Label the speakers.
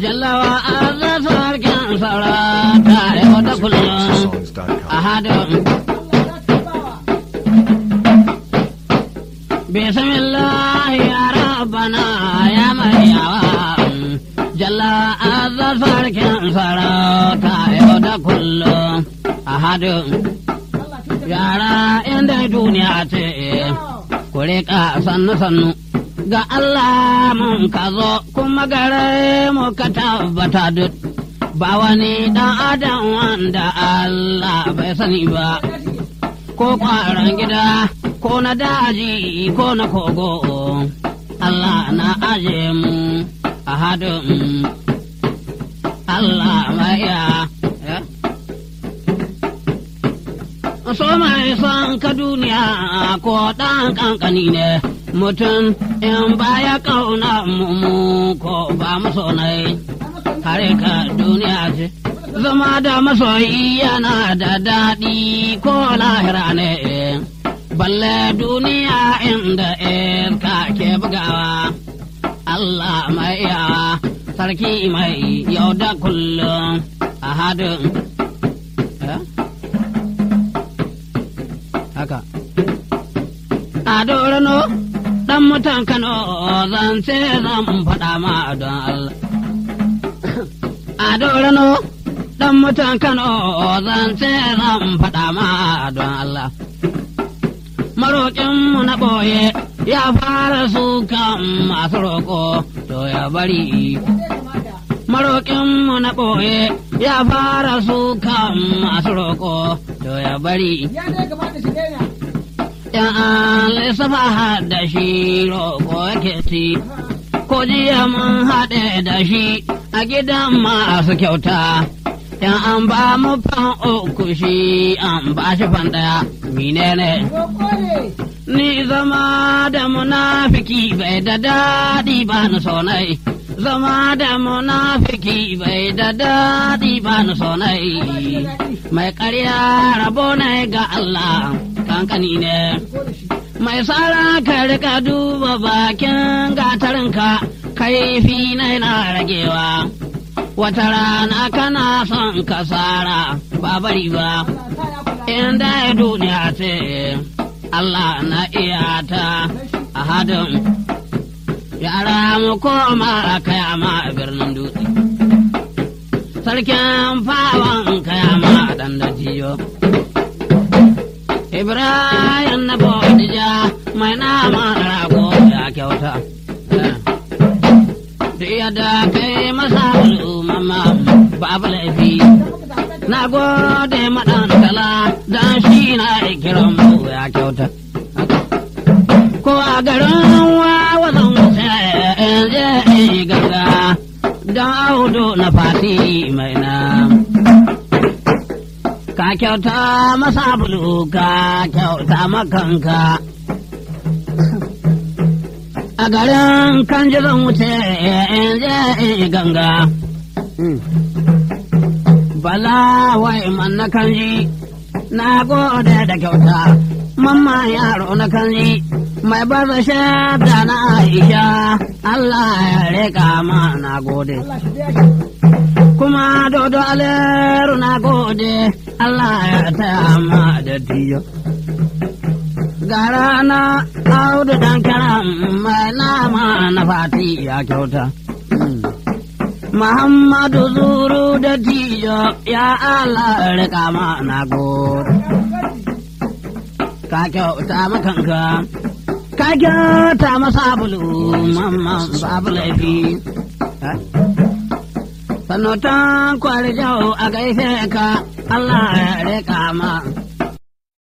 Speaker 1: Jallawa azza sarkin sarauta yau da kullum.
Speaker 2: Songs.com.
Speaker 1: Ahadun. Bismillah ya rabbana ya mai yawa. Jalla azza sarkin sarauta yau da kullum. Ahadun. Yara inda duniya ce, ku riƙa sannu-sannu. Ga Allah mun ka zo kuma gare mu ka tabbata duk. Ba wani ɗan adam wanda Allah bai sani ba. ko ƙwaron gida ko na daji ko na kogo Allah na aje mu a hadin Allah maya so mai son ka duniya ko ɗan ƙanƙani ne mutum in baya ƙauna mu ko ba mu sonai kare ka duniya ce zama da masoyi yana da daɗi ko lahira ne balle duniya inda iska ke bugawa Allah mai yawa sarki mai yau da kullum a hadin Eh? haka a dorano dan mutan kano zan ce zan faɗa ma don Allah a dorano dan mutan Kano zan ce zan faɗa ma don Allah. Maroƙinmu na ɓoye ya fara sukan masu roƙo to ya bari. Maroƙinmu na ɓoye ya fara sukan masu roƙo to ya bari. ‘Yan an lissafa da shi roƙo yake ci, ko jiya mun haɗe da shi a gidan masu kyauta. in an ba mu fan uku shi an ba shi fan ɗaya menene ni zama da munafiki bai da daɗi ba ni sonai zama da munafiki bai da daɗi ba ni sonai mai ƙarya rabo ne ga Allah kankani ne mai tsara ka rika duba bakin gatarinka kaifi na yana ragewa wata rana kana son kasara ba bari ba inda ya duniya ce Allah na iya ta a hadin yara mu koma kayama a birnin dutse sarkin fawon kayama a dandajiyo Ibrahim na Bodija mai nama rago ya kyauta. da yadda kai masa mama babu laifi na gode maɗan kala don shi na kiran mu ya kyauta ko a garin wawa zan wuce in je in ganga don audu na fati mai na ka kyauta masa bulu ka kyauta makanka a garin kan ji zan wuce in je in ganga. Bala wai man na kan ji, na gode da kyauta, mamma yaro na kan ji, mai baza shadda na Aisha, Allah ya reka ma na gode. Kuma dodo aleru na gode, Allah ya taya ma da tiyo. gara na audu dan karam mai nama na fati ya kyauta. Muhammadu zuru da tijo ya Allah rika ma na gode. Ka kyauta makanka, ka kyauta masa bulu mamman babu laifi. Sanotan kwari jau a gaishe ka Allah ya rika ma